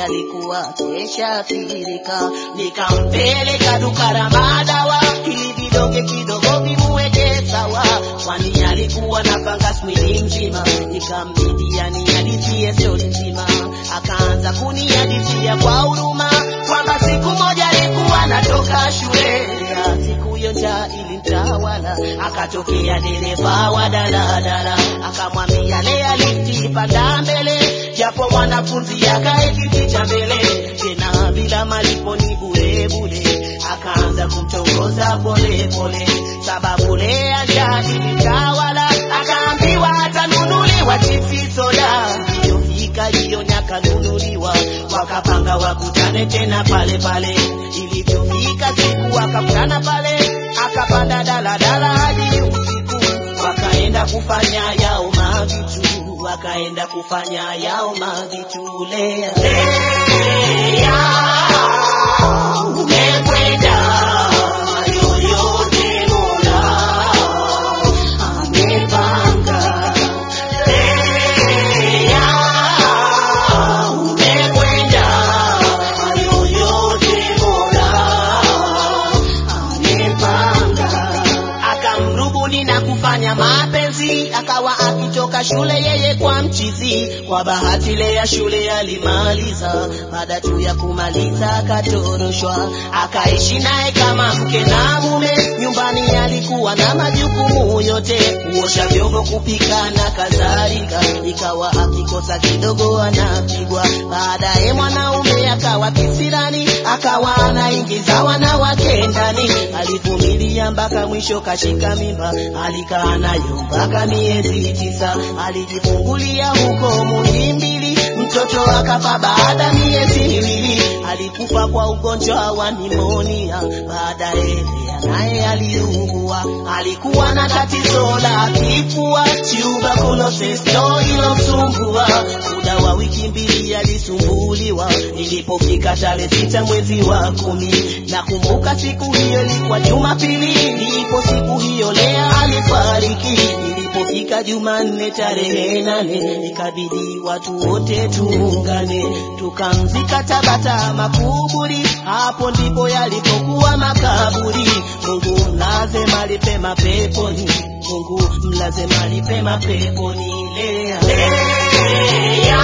alikuwa keshaathirika, nikampeleka duka la madawa ili vidonge kidogo vimuweke sawa, kwani alikuwa na fungus mwili mzima. Nikambidi anihadithie stori nzima, akaanza kunihadithia kwa huruma kwamba siku moja alikuwa anatoka shule, siku hiyo njaa ilimtawala, akatokea dereva wa daladala akamwambia lea lifti panda mbele, japo mwanafunzi akae kiti cha mbele, tena bila malipo ni bure bure. Akaanza kumtongoza pole pole, sababu lea njaa ilimtawala, akaambiwa atanunuliwa chipsi soda. Iliyofika jioni akanunuliwa, wakapanga wakutane tena pale pale. Ilivyofika siku wakakutana pale, akapanda daladala hadi usiku, wakaenda kufanya yao mavitu, wakaenda kufanya yao mavitu. Lea, Lea, umekwenda yoyote Mola amepanga. Lea, umekwenda yoyote Mola amepanga. Akamrubuni na kufanya mapenzi, akawa akitoka shule yeye kwa mchizi. Kwa bahati Lea shule alimaliza, baada tu ya kumaliza akatoroshwa, akaishi naye kama mke na mume. Nyumbani alikuwa na majukumu yote, kuosha vyombo, kupika na kadhalika. Ikawa akikosa kidogo anapigwa. Baadaye mwanaume akawa kisirani, akawa anaingiza wanawake ndani. Alivumilia mpaka mwisho kashika mimba, alikaa nayo mpaka miezi tisa. Alijifungulia huko Muhimbili, mtoto akafa baada miezi miwili. Alikufa kwa ugonjwa wa nimonia. Baadaye Lea naye aliugua, alikuwa na tatizo la kifua, tuberculosis ndo ilomsumbua. Muda wa wiki mbili alisumbuliwa. Ilipofika tarehe sita mwezi wa kumi, nakumbuka siku hiyo ilikuwa Jumapili, ndipo siku hiyo Lea alifariki. Ilipofika Jumanne tarehe nane, ikabidi watu wote tuungane, tukamzika Tabata makuburi. Hapo ndipo yalipokuwa makaburi. Mungu mlaze mahali pema peponi, Mungu mlaze mahali pema peponi. Lea, Lea,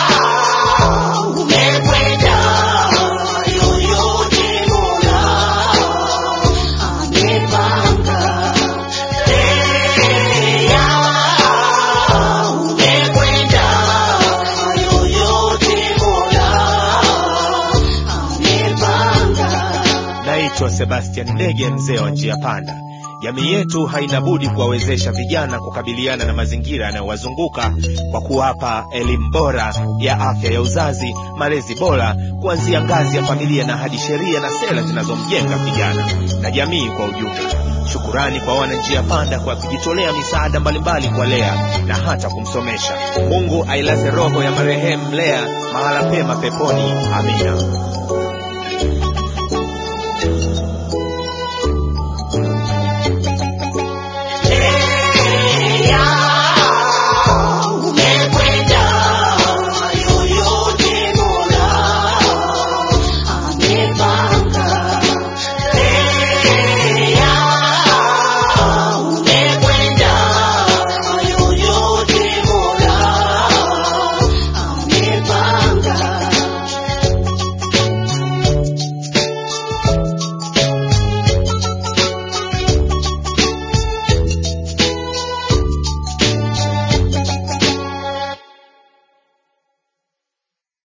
umekwenda yoyote Mola amepanga. Lea, umekwenda yoyote Mola amepanga. Naitwa Sebastian Ndege, mzee wa njia panda. Jamii yetu haina budi kuwawezesha vijana kukabiliana na mazingira yanayowazunguka kwa kuwapa elimu bora ya afya ya uzazi, malezi bora kuanzia ngazi ya familia na hadi sheria na sera zinazomjenga kijana na jamii kwa ujumla. Shukurani kwa wananjia panda kwa kujitolea misaada mbalimbali kwa Lea na hata kumsomesha. Mungu ailaze roho ya marehemu Lea mahala pema peponi. Amina.